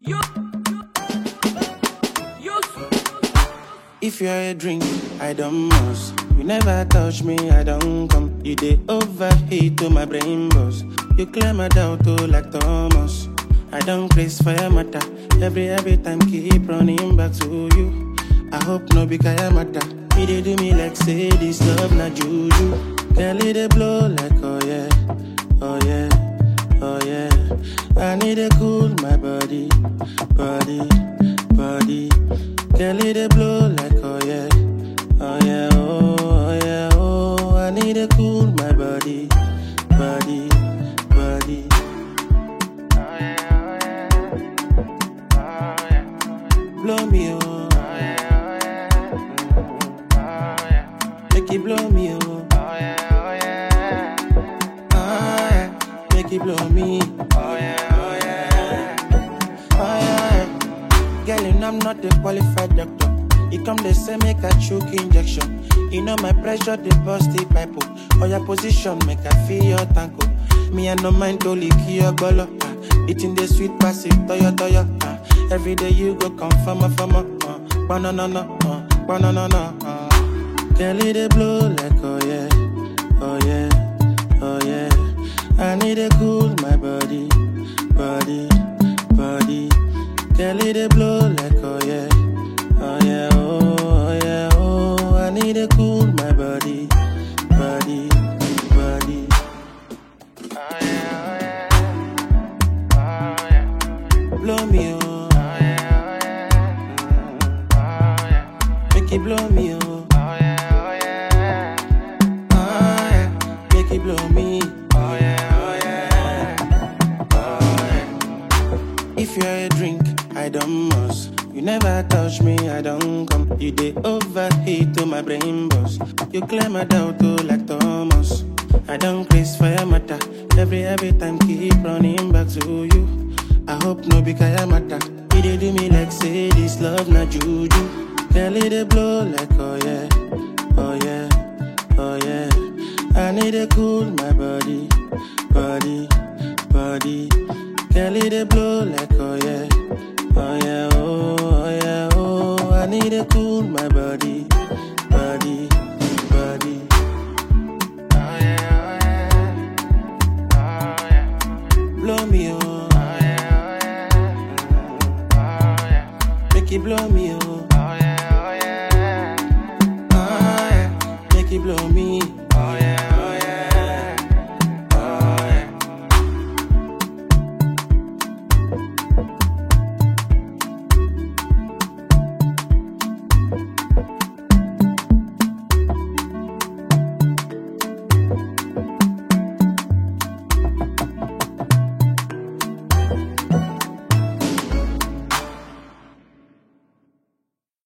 You. You. If you're a drink, I don't must. You never touch me, I don't come. You dey overheat to my brain boss. You clear my doubt to like Thomas. I don't place for your matter. Every every time keep running back to you. I hope no be kaya matter. You dey do me like say this love na juju. Girl, it dey blow like oh yeah, oh yeah, oh yeah. I need to cool my body, body, body. Girl, it dey blow like oh yeah, oh yeah, oh, oh yeah, oh. I need to cool my body, body, body. Oh yeah, oh yeah, oh yeah. Blow me oh, oh yeah, oh yeah, oh yeah. Make it blow me oh, oh yeah, oh yeah, oh yeah. Make it blow me, oh yeah, oh yeah, oh yeah. Girl, you know I'm not a qualified doctor. You come they say make a choke injection. You know my pressure they bust the pipe. oh. Or your position make I feel your tanko. Me I no mind to lick your golo. ah. Eating the sweet passive toyo toyo. ah. Every day you go come from a from a. Uh, banana no, uh, banana no. Uh. Girl, it dey blow like oh yeah, oh yeah, oh yeah. I need to cool my body, body, body. Girl, it dey blow like oh yeah, oh yeah, oh, oh yeah, oh. I need to cool my body, body, body. Oh yeah, oh yeah, oh yeah. Blow me oh, oh yeah, oh yeah, mm, oh yeah. Make it blow me oh, oh yeah, oh yeah, oh yeah. Make it blow me, oh yeah, oh yeah, oh yeah. If you're a drink, I don't must. You never touch me, I don't come. You dey overheat to my brain boss. You clear my doubt to like Thomas. I don't place for your matter. Every every time keep running back to you. I hope no be kaya matter. You dey do me like say this love na juju. Girl, it dey blow like oh yeah, oh yeah, oh yeah. I need to cool my body, body, body. Girl, it dey blow like oh yeah, oh yeah, oh, oh yeah, oh. I need to cool my body,